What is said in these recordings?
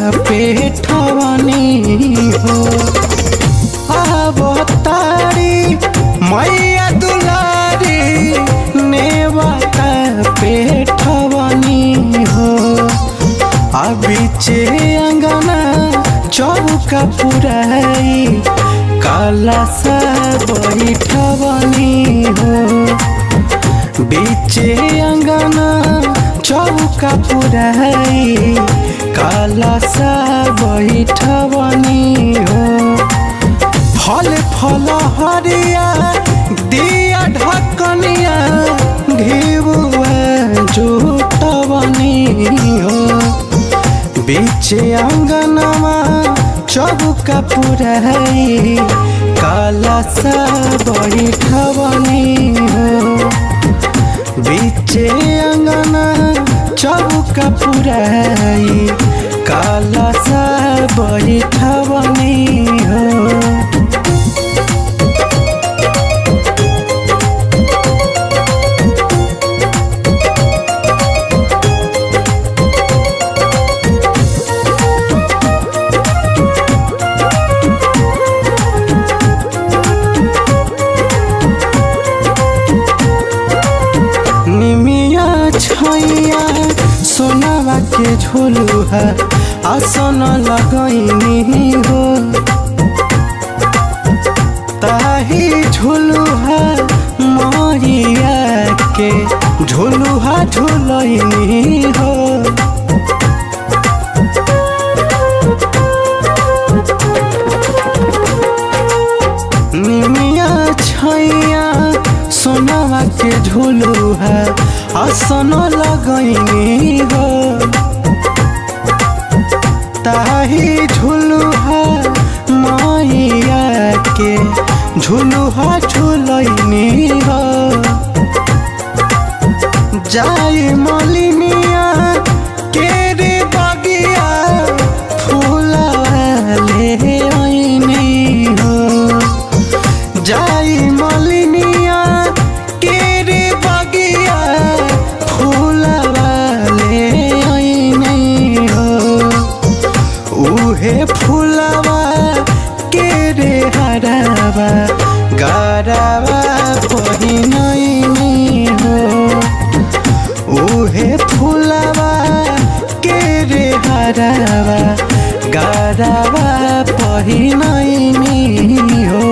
पेठवनी हो अवतारी मैया दुलारी नेवता पेठवनी हो आ बीचे अंगना चौका पुराई काला सा बैठवनी हो बीचे अंगना चौका पुराई काला सा बैठवनी हो फल फल हरिया दिया ढकनिया घिबुआ जुटवनी हो बीचे अंगनमा चौका पुराई काला सा बैठवनी हो बीचे अंगना चौका पुराई काला सा बैठवनी हो निमिया छैया सोनावा के झोलुहा आसन लगैनी हो ताही झोलुहा मैया के झोलुहा झोलैनी हो निमिया छैया सोनावा के झोलुहा आसन लगैनी हो ताही झुलुहा मैया के झुलुहा झुलैनी हो जाई मलिनिया के रे बगिया फूलवा ले आइनी हो जाई मलिनिया के रे बगिया फूलवा ले आइनी हो उहे फूलवा के रे हरावा गारावा पहिनैनी हो उहे फूलवा के रे हरावा गारावा पहिनैनी हो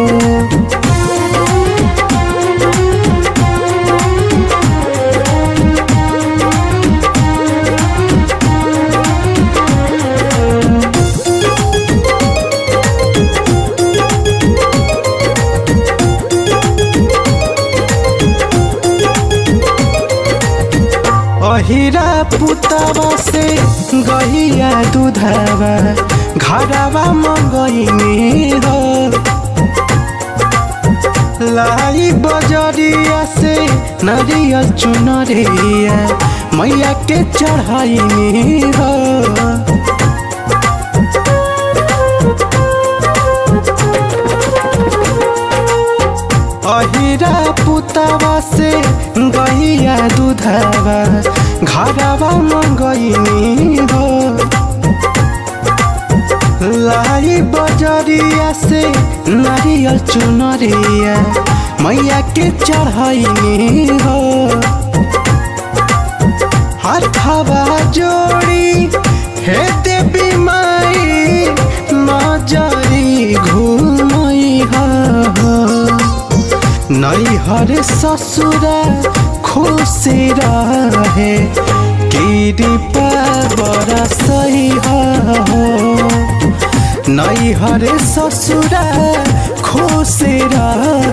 अहिरा पुतवा से गहिया दूधवा घरवा मंगैनी हो लाई बजरिया से नरियल चुनरिया मैया के चढ़ाइनी हो अहिरा पुतवा से गैया दूधवा घरवा मंगैनी हो लाई बजरिया से नारियल चुनरिया मैया के चढ़ाइनी हो हाथवा जोड़ी हे देवी माई नजरी घूमई हो नैहर ससुर खुशी रहे कृपा बरसई हो नैहर ससुर खुशी रहे